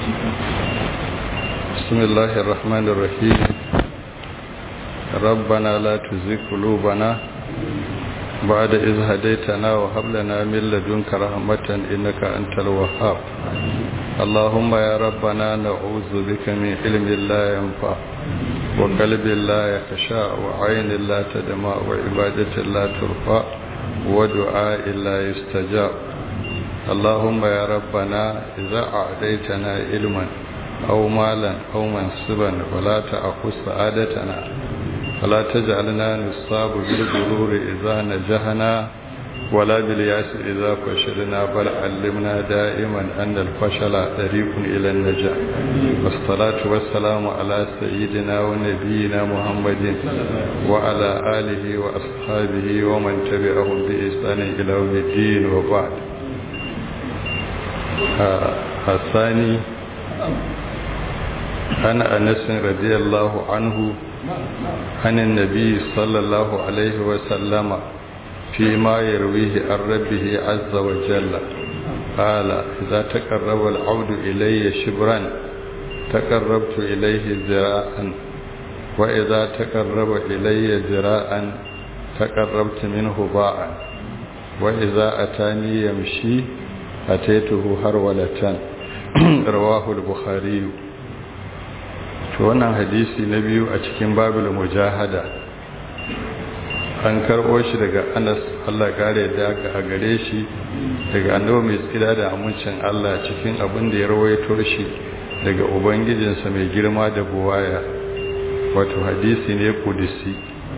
بسم الله الرحمن الرحيم ربنا لا تزغ قلوبنا بعد إذ هديتنا وهب لنا من لدنك رحمة إنك أنت الوهاب اللهم يا ربنا نعوذ بك من علم لا ينفع وقلب لا يخشى وعين لا تدمع وعبادة لا ترفع ودعاء لا يستجاب اللهم يا ربنا إذا أعديتنا علما أو مالا أو منصبا ولا تأخذ سعادتنا ولا تجعلنا نصاب بالغرور إذا نجحنا ولا بالياس إذا فشلنا بل علمنا دائما أن الفشل طريق إلى النجاح والصلاة والسلام على سيدنا ونبينا محمد وعلى آله وأصحابه ومن تبعهم بإحسان إلى يوم الدين وبعد الثاني عن أنس رضي الله عنه عن النبي صلى الله عليه وسلم فيما يرويه عن ربه عز وجل قال إذا تقرب العبد إلي شبرا تقربت إليه ذراعا وإذا تقرب إلي ذراعا تقربت منه باعا وإذا أتاني يمشي أتيته هرولة رواه البخاري to wannan hadisi na biyu a cikin babul mujahada an karɓo shi daga anas allah kare da a gare shi daga annabi mai tsira da amincin allah cikin abin da ya rawaito shi daga ubangijinsa mai girma da buwaya wato hadisi ne kudisi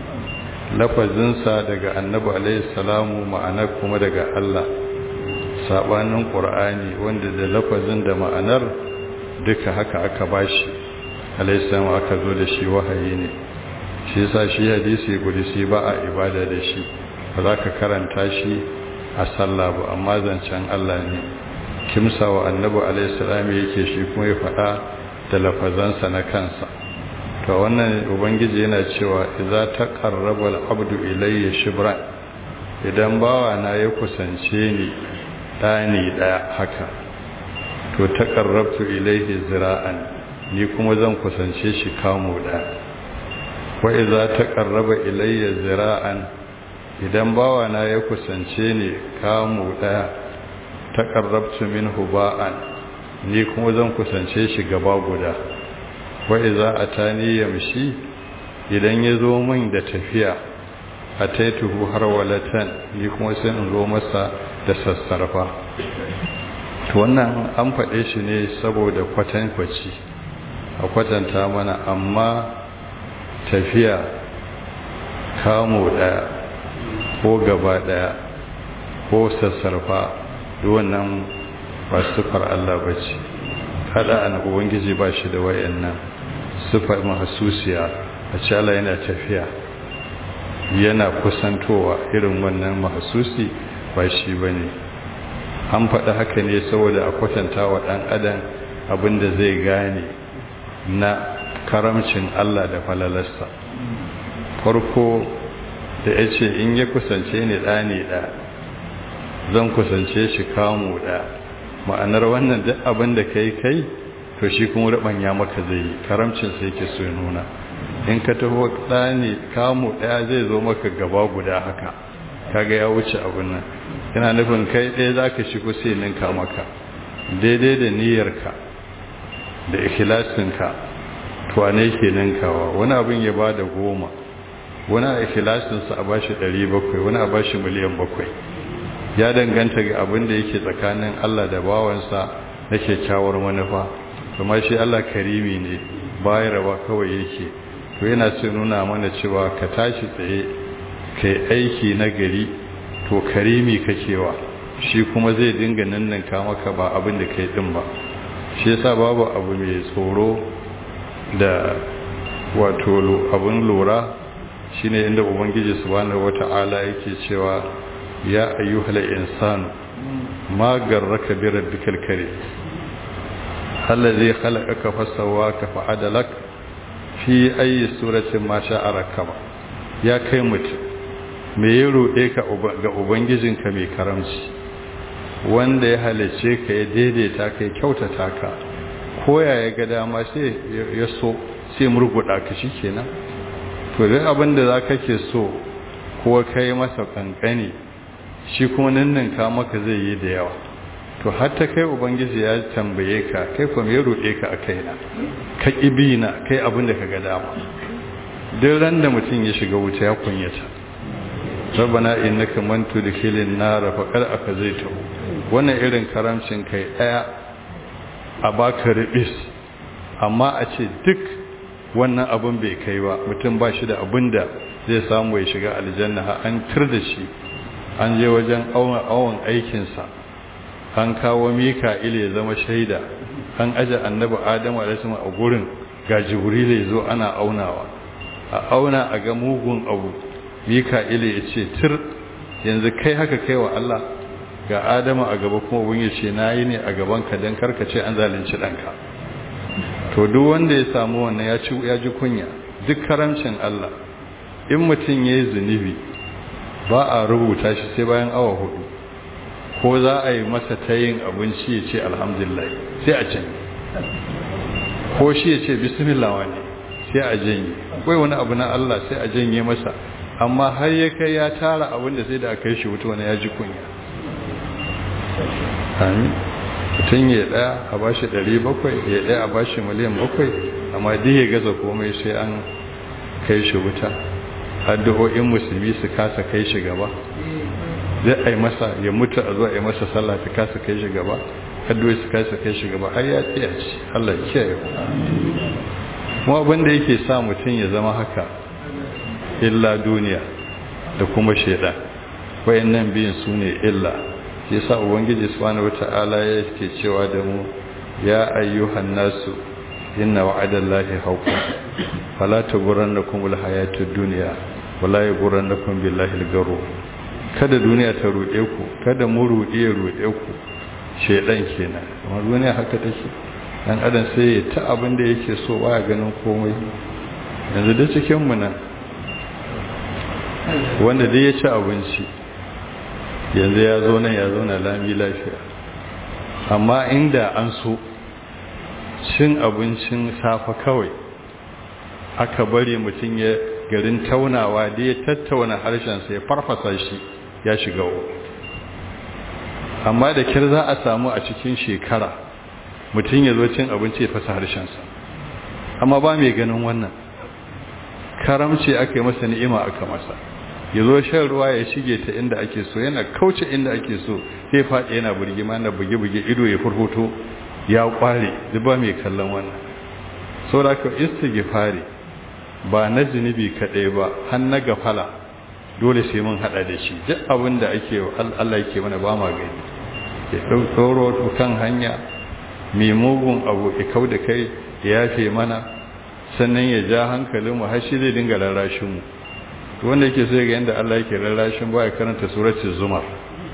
lafazinsa daga annabi alaihi salamu ma'ana kuma daga allah sabanin ƙur'ani wanda da lafazin da ma'anar duka haka aka bashi alaihissalam aka zo da shi wahayi ne shi yasa shi hadisi kudisi ba a ibada da shi ba za ka karanta shi a sallah ba amma zancen Allah ne kimsa wa annabi alaihissalam yake shi kuma ya faɗa da lafazansa na kansa to wannan ubangiji yana cewa idza taqarraba al-abdu ilayya shibran idan bawa na ya kusance ni dani daya haka to taqarrabtu ilayhi zira'an ni kuma zan kusance shi kamo da wa iza taqarraba ilayya zira'an idan bawa na ya kusance ni kamo da taqarrabtu minhu ba'an ni kuma zan kusance shi gaba guda wa iza atani yamshi idan ya zo min da tafiya ataituhu harwalatan ni kuma sai in zo masa da sassarfa to wannan an faɗe shi ne saboda kwatankwaci a kwatanta mana amma tafiya kamo ɗaya ko gaba ɗaya ko sassarfa wannan ba sufar Allah ba ce haɗa an ubangiji ba shi da wayannan sufar mahasusiya a ce Allah yana tafiya yana kusantowa irin wannan mahasusi ba shi ba ne an faɗi haka ne saboda a kwatanta wa ɗan adam abinda zai gane na karamcin Allah da falalarsa farko da ya ce in ya kusance ni ɗani ɗa zan kusance shi kamu ɗa ma'anar wannan duk abin da kai kai to shi kuma ya maka zai yi karamcin sai ke so nuna in ka taho ɗani kamu ɗaya zai zo maka gaba guda haka kaga ya wuce abin nan yana nufin kai ɗaya za ka shigo sai ninka maka daidai da niyyarka da ikhlasinka tuwane ke ninkawa wani abin ya ba da goma wani a ikhlasinsa a bashi ɗari bakwai wani a bashi miliyan bakwai ya danganta ga abin da yake tsakanin Allah da bawansa na kyakkyawar manufa kuma shi Allah karimi ne bayarwa kawai yake to yana so nuna mana cewa ka tashi tsaye kai aiki na gari to karimi kakewa shi kuma zai dinga ninninka maka ba abin da kai din ba shi yasa babu abu mai tsoro da wato abin lura shine inda ubangiji subhanahu wata'ala yake cewa ya ayyuhal insanu ma garraka bi rabbikal karim allazi khalaqaka fasawwaka fa'adalak fi ayi suratin ma sha'a rakaba ya kai mutum me ya roɗe ka ga ubangijinka mai karamci wanda ya halice ka ya daidaita ka ya kyautata ka koya ya ga dama sai ya so sai murguda ka shi kenan to duk abin da za ka ke so ko kai masa kankani shi kuma nan ka maka zai yi da yawa to har ta kai ubangiji ya tambaye ka kai kuma ya roɗe ka a kaina ka ƙibi na kai abin da ka ga dama duk ran da mutum ya shiga wuta ya kunyata rabbana innaka man tudkhilin nar faqad akazaytahu wannan irin karamcin kai daya a baka ribis amma a ce duk wannan abun bai kai ba mutum ba shi da abin da zai samu ya shiga aljanna har an tur da shi an je wajen awon aikinsa an kawo mika'il ya zama shaida an aje annabi adamu alaihi a gurin ga jibril ya zo ana aunawa a auna a ga mugun abu mika'il ya ce tir yanzu kai haka kai wa Allah ga adamu a gaba kuma ubun ya ce nayi ne a gaban ka dan karkace an zalunci danka to duk wanda ya samu wannan ya ci ya ji kunya duk karamcin Allah in mutum yayi zunubi ba a rubuta shi sai bayan awa hudu ko za a yi masa ta yin abinci ya ce alhamdulillah sai a can ko shi ya ce bismillah wani sai a janye akwai wani abu na Allah sai a janye masa amma har ya kai ya tara abin da sai da aka yi shi wuta wani ya ji kunya amin mutum ya daya a bashi ɗari bakwai ya daya a bashi miliyan bakwai amma duk ya gaza komai sai an kai shi wuta addu'o'in musulmi su kasa kai shi gaba zai ai masa ya mutu a zuwa ai masa sallah ta kasa kai shi gaba addu'o'i su kasa kai shi gaba har ya tsaya ci Allah ya kiyaye kuma abin da yake sa mutum ya zama haka illa duniya da kuma shaidan wayannan biyun su ne illa shi yasa ubangiji subhanahu wata'ala yake cewa da mu ya ayyuhan nasu inna wa'adallahi haqqun fala tughrannakum alhayatud dunya wala yughrannakum billahi alghurur kada duniya ta rude ku kada mu rude ya rude ku shedan kenan amma duniya haka take dan adam sai ya ta abin da yake so baya ganin komai yanzu da cikin mu nan wanda dai ya ci abinci yanzu ya zo nan ya zo na lami lafiya amma inda an so cin abincin safa kawai aka bari mutum ya garin taunawa da ya tattauna harshensa ya farfasa shi ya shiga o amma da kir za a samu a cikin shekara mutum ya zo cin abinci ya fasa harshensa amma ba mai ganin wannan karamci aka yi masa ni'ima aka masa ya zo shan ruwa ya shige ta inda ake so yana kauce inda ake so sai faɗi yana burgima na buge-buge ido ya furfuto ya kware duk ba mai kallon wannan saboda ka istighfari ba na zunubi kaɗai ba har na gafala dole sai mun hada da shi duk abin da ake Allah yake mana ba ma gani ya ɗauro kan hanya mai mugun abu ya kau da kai ya yafe mana sannan ya ja hankalinmu har shi zai dinga rarrashinmu wanda yake so ga yadda Allah yake rarrashin ba ya karanta suratul zumar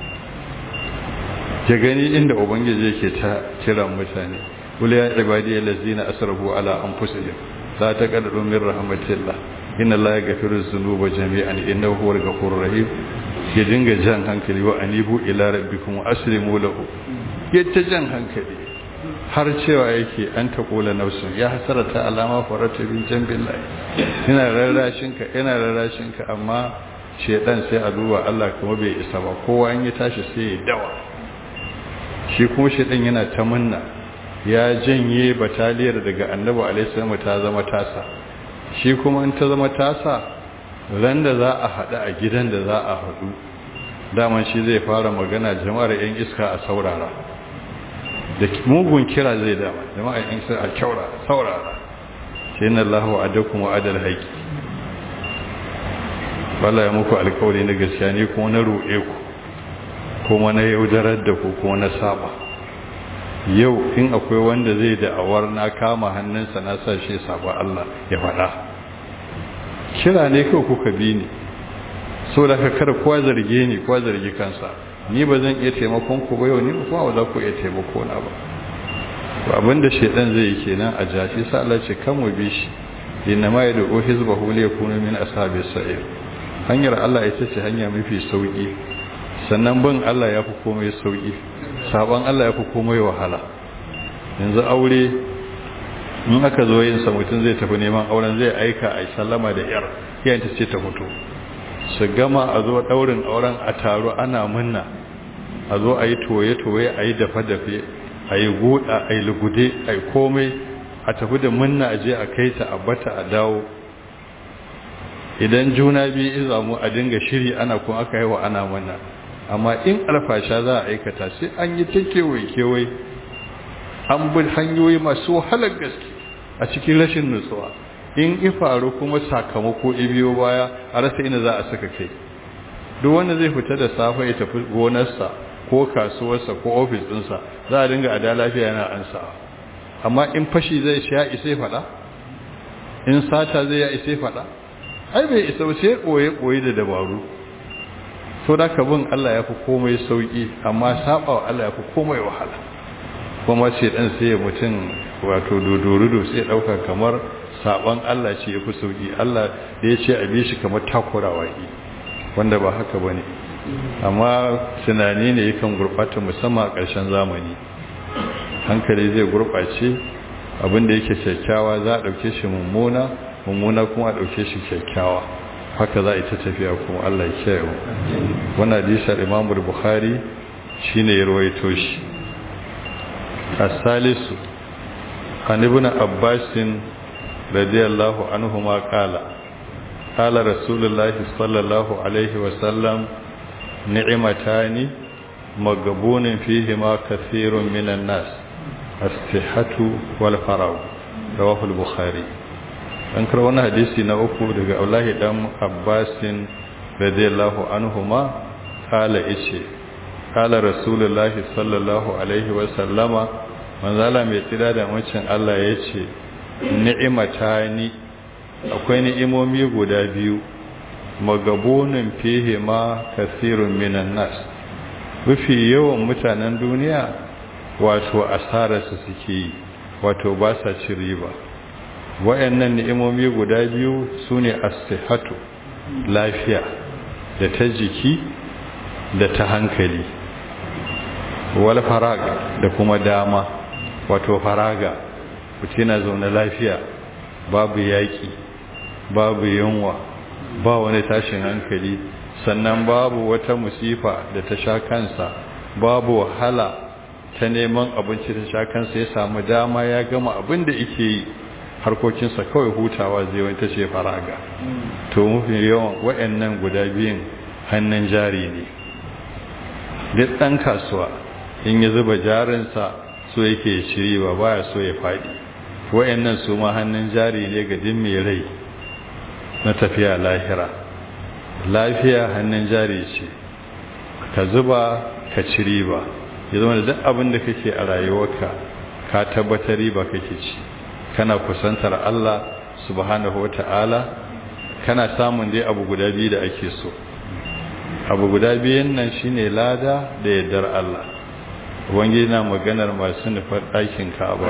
ya gani inda ubangiji yake ta kiran mutane qul ya ibadiyal ladzina asrafu ala anfusihim la taqnatu min rahmatillah inna allaha yaghfiru dhunuba jami'an innahu huwal ghafurur rahim ya dinga jan hankali wa anibu ila rabbikum wa aslimu lahu ya ta jan hankali har cewa yake an ta kula nafsun ya hasarata alama farata bin jambillahi ina rarrashin ka ina rarrashin ka amma shedan sai a duba Allah kuma bai isa ba kowa in ya tashi sai ya dawa shi kuma shedan yana ta munna ya janye bataliyar daga annabi alaihi salam ta zama tasa shi kuma in ta zama tasa ran da za a haɗu a gidan da za a haɗu daman shi zai fara magana jama'ar yan iska a saurara da mugun kira zai dama jama'ar yan iska a kyaura saurara shi na Allah wa adakum wa adal haƙi bala ya muku alkawari na gaskiya ne kuma na roƙe ku kuma na yaudarar da ku kuma na saba yau in akwai wanda zai da'awar na kama hannunsa na sa shi saba Allah ya faɗa kira ne kawai kuka bi ni so da ka kada kowa zarge ni kowa zargi kansa ni ba zan iya taimakon ku ba yau ni kuma ba za ku iya taimako na ba to abinda shedan zai yi kenan a jafi sa Allah ce kan mu bi shi inna ma yad'u hizbahu li yakunu min ashabi sa'ir hanyar Allah ita ce hanya mafi sauki sannan bin Allah ya fi komai sauki saban Allah ya fi komai wahala yanzu aure in aka zo yin sa mutum zai tafi neman auren zai aika a sallama da yar yayin ta ce ta fito su gama a zo daurin auren a taro ana munna a zo a yi toye-toye a yi dafe-dafe a yi guda a yi lugude a yi komai a tafi da munna a je a kai ta a bata a dawo idan juna biyu izamu a dinga shiri ana kuma aka yi wa ana munna amma in alfasha za a aikata sai an yi ta kewaye-kewaye an bi hanyoyi masu wahalar gaske a cikin rashin nutsuwa in ifaru kuma sakamako ibiyo baya a rasa ina za a saka kai duk wanda zai fita da safe ya tafi gonarsa ko kasuwarsa ko ofis ɗinsa za a dinga ada lafiya yana ansawa amma in fashi zai sha isai faɗa in sata zai ya isai faɗa ai bai isa sai ɓoye-ɓoye da dabaru to da ka bin Allah ya fi komai sauƙi amma saba wa Allah ya fi komai wahala kuma ce ɗan sai mutum wato dodorudo sai ɗauka kamar saban Allah ce ya fi sauƙi Allah da ya ce a bi shi kamar takurawa yi wanda ba haka ba ne amma tunani ne yakan gurɓata musamman a ƙarshen zamani hankali zai gurɓace abinda yake kyakkyawa za a ɗauke shi mummuna mummuna kuma a ɗauke shi kyakkyawa haka za a yi ta tafiya kuma Allah ya kiyaye wannan hadisar Imam Bukhari shine ya rawaito shi as-salisu an ibn Abbas radiyallahu anhuma qala qala Rasulullah sallallahu alaihi wa sallam ni'matani magabunun fihima kathirun minan nas as-sihhatu wal faragh rawahu al-bukhari an kar wani hadisi na uku daga Abdullahi dan Abbasin radiyallahu anhuma kala ice kala Rasulullah sallallahu alaihi wa sallama manzala mai tsira da mucin Allah yace ni'matani akwai ni'imomi guda biyu magabunun fihi ma kasirun minan nas mafi yawan mutanen duniya wato asararsu suke yi wato ba sa ci riba wayannan ni'imomi guda biyu sune as-sihhatu lafiya da ta jiki da ta hankali wal farag da kuma dama wato faraga mutum yana zaune lafiya babu yaki babu yunwa ba wani tashin hankali sannan babu wata musifa da ta sha kansa babu wahala ta neman abinci ta sha kansa ya samu dama ya gama abin da yake yi harkokinsa kawai hutawa zai wani ta ce faraga to mafi yawan wa'annan guda biyun hannun jari ne duk ɗan kasuwa in ya zuba jarinsa so yake shiri ba baya so ya faɗi wa'annan su ma hannun jari ne ga din mai rai na tafiya lahira lafiya hannun jari ce ka zuba ka ci riba ya zama da duk abin da kake a rayuwarka ka tabbatar riba kake ci kana kusantar Allah subhanahu wata'ala kana samun dai abu guda biyu da ake so abu guda biyun nan shine lada da yardar Allah wange na maganar masu nufar ɗakin Ka'aba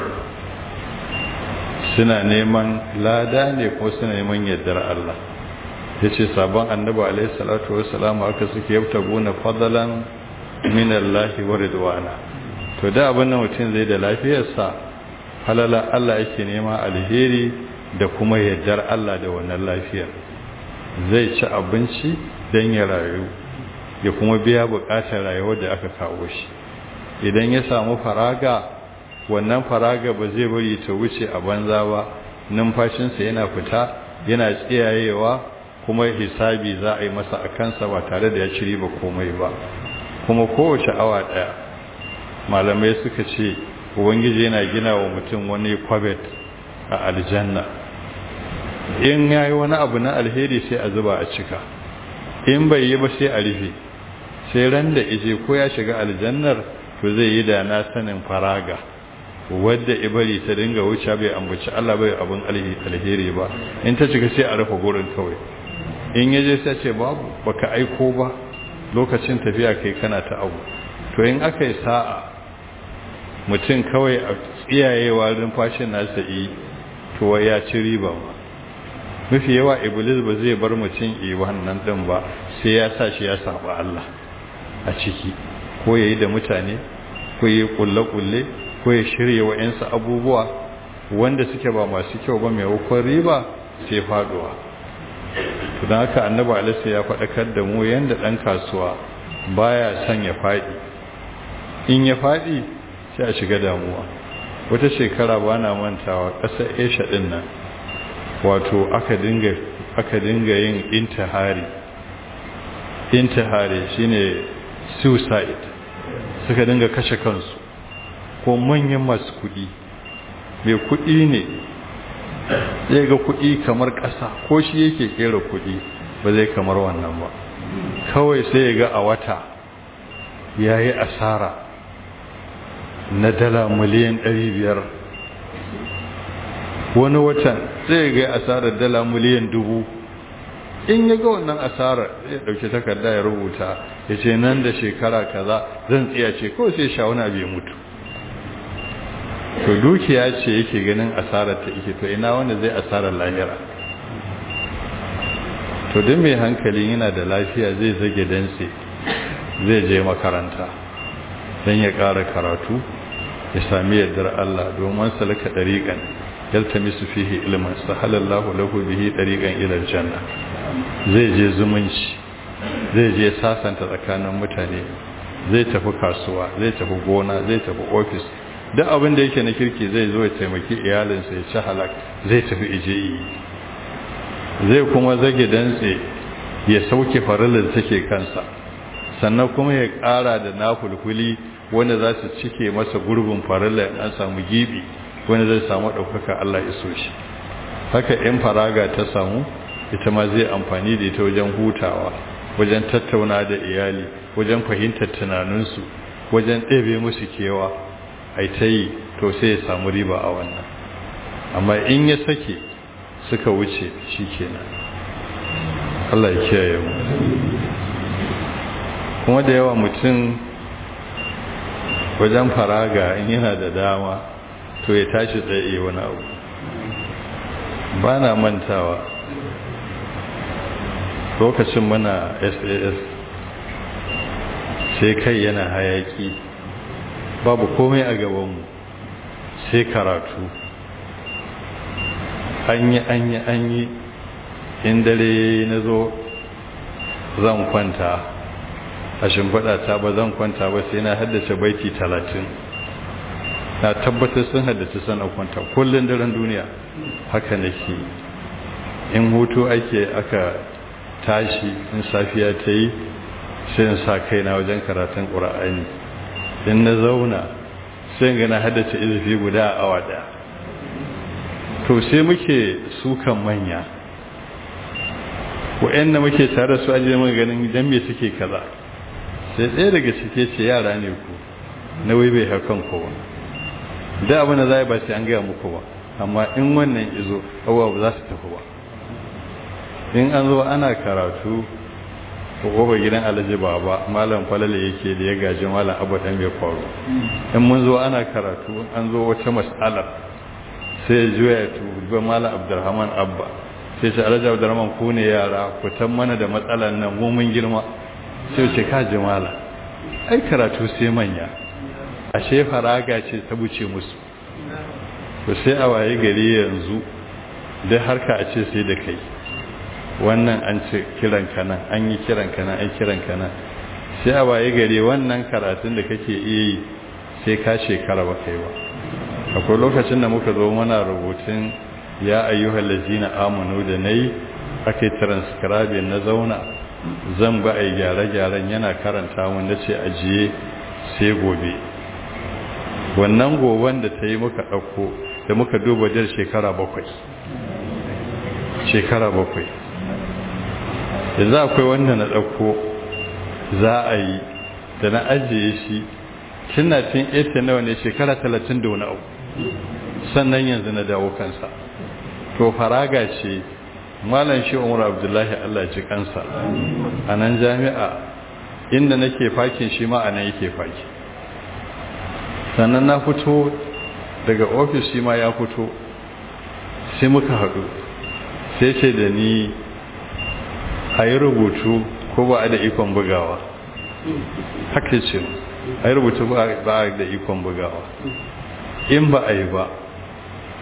suna neman lada ne ko suna neman yardar Allah yace sabon annabi alaihi salatu wassalam aka suke yabta gona fadalan min Allah wa ridwana to da abin nan mutum zai da lafiyarsa halala Allah yake nema alheri da kuma yardar Allah da wannan lafiyar zai ci abinci don ya rayu ya kuma biya bukatar rayuwar da aka kawo shi idan ya samu faraga wannan faraga ba zai bari ta wuce a banza ba numfashinsa yana fita yana tsiyayewa kuma hisabi za a yi masa a kansa ba tare da ya ci riba komai ba kuma kowace awa ɗaya malamai suka ce ubangiji yana gina wa mutum wani kwabet a aljanna in ya yi wani abu na alheri sai a zuba a cika in bai yi ba sai a rufe sai ran da ije ko ya shiga aljannar to zai yi da na sanin faraga wadda ibari ta dinga wuce bai ambaci Allah bai abin alheri ba in ta cika sai a rufe gurin kawai in yaje sai ce babu baka aiko ba lokacin tafiya kai kana ta abu to in aka yi sa'a mutum kawai a tsiyayewa fashin nasa yi to ya ci riba ba mafi yawa iblis ba zai bar mutum yi wannan din ba sai ya sa shi ya saba Allah a ciki ko ya yi da mutane ko ya yi kulle-kulle ko ya shirya wa'yansu abubuwa wanda suke ba masu kyau ba maimakon riba sai faduwa don haka annabi alisa ya faɗakar da mu yadda ɗan kasuwa baya son ya faɗi in ya faɗi sai a shiga damuwa wata shekara ba na mantawa ƙasar asia ɗin nan wato aka dinga aka dinga yin intihari intihari shine suicide suka dinga kashe kansu ko manyan masu kuɗi mai kuɗi ne zai ga kuɗi kamar ƙasa ko shi yake kera kuɗi ba zai kamar wannan ba kawai sai ya ga a wata ya yi asara na dala miliyan biyar. wani watan sai ga asarar dala miliyan dubu in ya ga wannan asarar ya dauki takarda ya rubuta ya ce nan da shekara kaza zan tsiya ce kawai sai shawuna bai mutu to dukiya ce yake ganin asarar ta ike to ina wanda zai asarar lahira to duk mai hankali yana da lafiya zai zage danse zai je makaranta don ya ƙara karatu ya sami yardar Allah domin salaka ɗariƙan yaltamisu fihi ilman sahalallahu lahu bihi ɗariƙan ilar janna zai je zumunci zai je sasanta tsakanin mutane zai tafi kasuwa zai tafi gona zai tafi ofis duk abin da yake na kirki zai zo ya taimaki iyalinsa ya ci halak zai tafi ijeyi zai kuma zage dantse ya sauke farilar take kansa sannan kuma ya ƙara da nafulfuli wanda za su cike masa gurbin farilar an samu gibi wanda zai samu ɗaukaka Allah iso shi haka in faraga ta samu ita ma zai amfani da ita wajen hutawa wajen tattauna da iyali wajen fahimtar tunaninsu wajen ɗebe musu kewa ai ta yi to sai ya samu riba a wannan amma in ya sake suka wuce shi kenan Allah ya kiyaye mu kuma da yawa mutum wajen faraga in yana da dama to ya tashi tsaye wani abu ba na mantawa lokacin muna sas sai kai yana hayaki babu komai a gabanmu sai karatu an yi an yi an yi in dare na zo zan kwanta a shimfiɗa ta ba zan kwanta ba sai na haddace baiti talatin na tabbatar sun haddace sana kwanta kullum daren duniya haka nake in hutu ake aka tashi in safiya ta yi sai in sa kaina wajen karatun ƙura'ani in na zauna sai in gana haddace izufi guda a awa ɗaya to sai muke sukan manya wa'yan muke tare su ajiye muka ganin idan me suke kaza sai ɗaya daga cike ce yara ne ku na wai bai hakan kowa da abin da za ba sai an gaya muku ba amma in wannan izo abuwa ba za su tafi ba in an zo ana karatu ko gobe gidan alhaji baba malam falale yake da ya gaji malam abu dan bai faru in mun zo ana karatu an zo wata mas'ala sai ya juya ya tuba malam abdurrahman abba sai ce alhaji abdurrahman ku ne yara ku tan mana da matsalan nan mu mun girma sai ce ka ji malam ai karatu sai manya ashe faraga ce ta buce musu to sai a waye gari yanzu dai harka a ce sai da kai wannan an ce kiran kana an yi kiran kana an kiran kana sai a waye gari wannan karatun da kake iya yi sai ka shekara ba kai ba akwai lokacin da muka zo mana rubutun ya ayyuhal ladzina amanu da nayi ake transcribe na zauna zan ba ai gyare-gyaren yana karanta mun nace ajiye sai gobe wannan goban da ta yi muka ɗauko da muka duba jar shekara bakwai shekara bakwai yanzu akwai wanda na ɗauko za a yi da na ajiye shi tuna tun ita nawa ne shekara talatin da wani abu sannan yanzu na dawo kansa to faraga ce malam shi umar abdullahi allah ji kansa a nan jami'a inda nake fakin shi ma a nan yake faki sannan na fito daga ofis shi ma ya fito sai muka haɗu sai ce da ni a yi rubutu ko ba a da ikon bugawa haka ce a yi rubutu ba a da ikon bugawa in ba a yi ba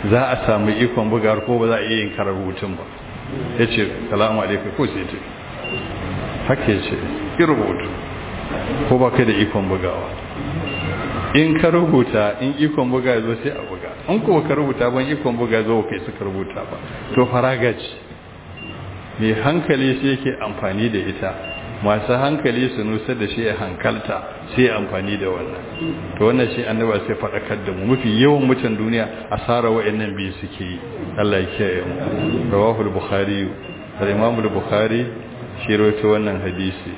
za a samu ikon bugawar ko ba za a iya yin karar rubutun ba ya ce salamu alaikum ko sai ta haka ya ce ki rubutu ko ba ka da ikon bugawa in ka rubuta in ikon buga zo sai a buga in ko ka rubuta ban ikon buga zo kai suka rubuta ba to faraga ce mai hankali sai yake amfani da ita masu hankali su nusar da shi ya hankalta sai amfani da wannan to wannan shi annaba sai faɗakar da mu mafi yawan mutan duniya asara wa'annan biyu suke yi Allah ya kiyaye mu rawahul bukhari da imam bukhari shi rawaito wannan hadisi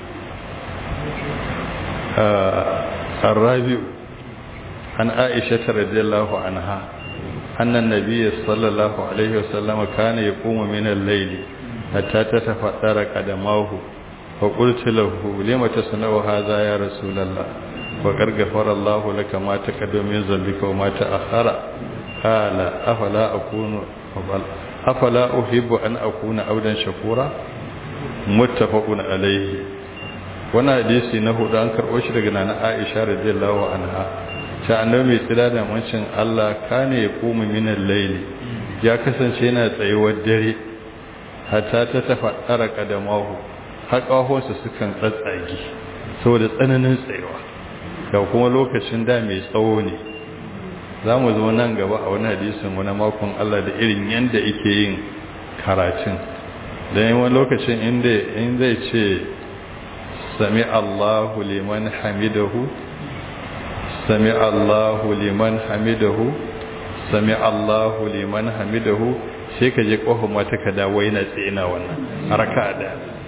الرابع عن عائشة رضي الله عنها أن النبي صلى الله عليه وسلم كان يقوم من الليل حتى تتفطر قدماه فقلت له لم تصنع هذا يا رسول الله وقد غفر الله لك ما تقدم من ذنبك وما تأخر قال أفلا أكون أفلا أحب أن أكون عبدا شكورا متفق عليه wannan hadisi na hudu an karɓo shi daga nana Aisha radiyallahu anha ta annabi mai tsira da mancin Allah kane ya koma minan laili ya kasance yana tsayuwar dare hatta ta tafaddara kadamahu haƙahonsa sukan tsatsage saboda tsananin tsayuwa da kuma lokacin da mai tsawo ne za mu zo nan gaba a wani hadisin wani makon Allah da irin yanda yake yin karatun don yi wani lokacin inda in zai ce sami Allahu liman hamidahu sami Allahu liman hamidahu sami Allahu liman hamidahu sai ka je ƙofar mata ka dawo yana tsina wannan haraka da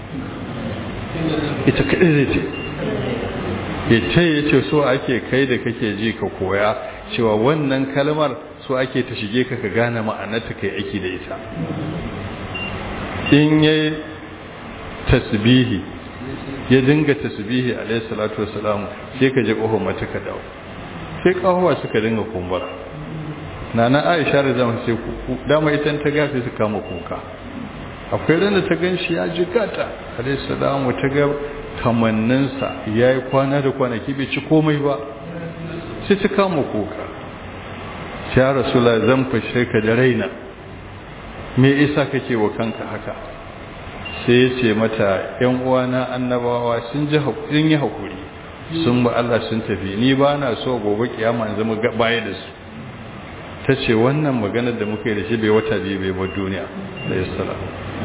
ita kaɗai zai ce ita ya ce so ake kai da kake ji ka koya cewa wannan kalmar so ake ta shige ka ka gane ma'anarta kai aiki da ita in yayi tasbihi ya dinga tasbihi alayhi salatu wassalam sai ka je ƙofar mata ka dawo sai ƙahowa suka dinga kumbura nana aisha da zama sai kuku dama ita ta gafe su kama kuka akwai rana ta gan shi ya ji gata alayhi salamu ta ga kamanninsa ya yi kwana da kwanaki bai ci komai ba sai ta kama kuka ya rasula zan fashe ka da raina me isa kake wa kanka haka sai ya ce mata yan uwana annabawa sun ji yi haƙuri sun ba Allah sun tafi ni ba na so gobe kiyama in zama baya da su ta ce wannan maganar da muka yi da shi bai wata biyu bai bar duniya da isra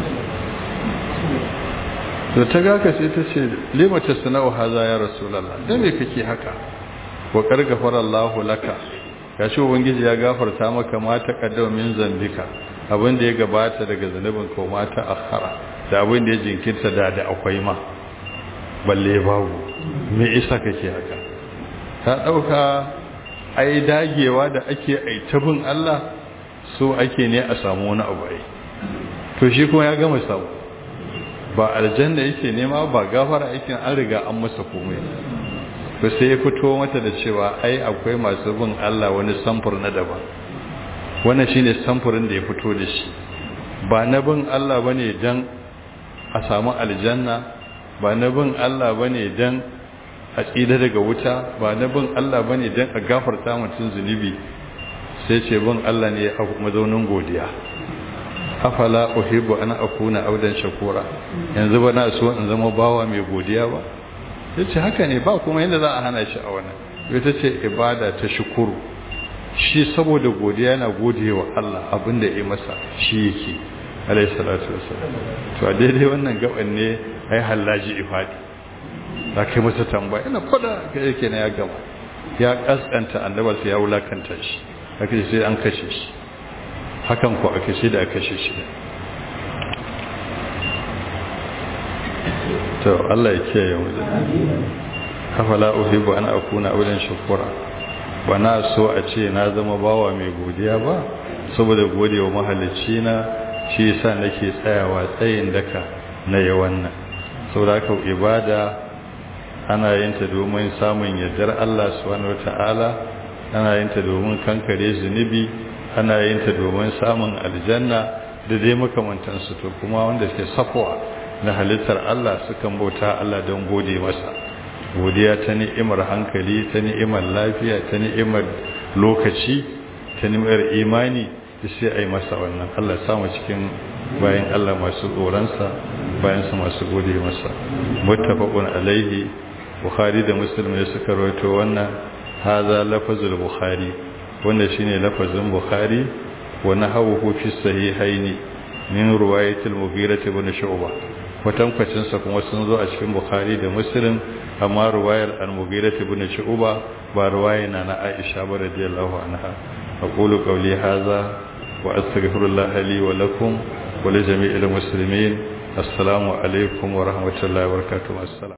da ta gaka sai ta ce limata sana'u haza ya rasulallah dan me kake haka wa kargafar Allah laka ya ce ubangiji ya gafarta maka ma ta kaddama min zambika abin da ya gabata daga zanubin ko ma ta akhara da abin da ya jinkirta da da akwai ma balle babu me isa kake haka ta dauka ai dagewa da ake aitabin Allah so ake ne a samu wani abu ai to shi kuma ya gama samu ba aljanna yake nema ba gafara aikin an riga an masa komai to sai ya fito mata da cewa ai akwai masu bin Allah wani samfur na daban wannan shine samfurin da ya fito da shi ba na bin Allah bane dan a samu aljanna ba na bin Allah bane dan a tsida daga wuta ba na bin Allah bane dan a gafarta mutum zunubi sai ce bin Allah ne a mazaunin godiya afala uhibbu an akuna audan shakura yanzu ba na so in zama bawa mai godiya ba yace haka ne ba kuma yanda za a hana shi a wannan ita ce ibada ta shukuru shi saboda godiya yana godewa Allah abinda ya masa shi yake alayhi salatu wassalam to a daidai wannan gaban ne ai hallaji ifadi da kai masa tambaya ina fada ga yake na ya gama ya kaskanta annabar ya wulakanta shi aka sai an kashe shi hakan ko aka shi da aka kashe shi to Allah ya kiyaye mu da afala uhibbu an akuna awlan shukura ba na so a ce na zama bawa mai godiya ba saboda godewa mahalicci na shi yasa nake tsayawa tsayin daka na yi wannan saboda haka ibada ana yin ta domin samun yardar Allah subhanahu wataala ana yin ta domin kankare zunubi ana yin ta domin samun aljanna da dai makamantansu to kuma wanda ke safwa na halittar Allah sukan bauta Allah don gode masa godiya ta ni'imar hankali ta ni'imar lafiya ta ni'imar lokaci ta nimar imani sai a yi masa wannan Allah samu cikin bayan Allah masu tsoronsa bayan su masu gode masa muttafaqun alaihi bukhari da muslim ne suka rawaito wannan haza lafazul bukhari wanda shine lafazin bukhari wa nahawuhu fi sahihaini min riwayatil mughirah ibn shu'bah kwatankwacin sa kuma sun zo a cikin bukhari da muslim amma riwayar al-mughirah ibn shu'bah ba riwaya na na aisha ba radiyallahu anha aqulu qawli hadha wa astaghfirullah li wa lakum wa li jami'il muslimin assalamu alaikum wa rahmatullahi wa barakatuh assalam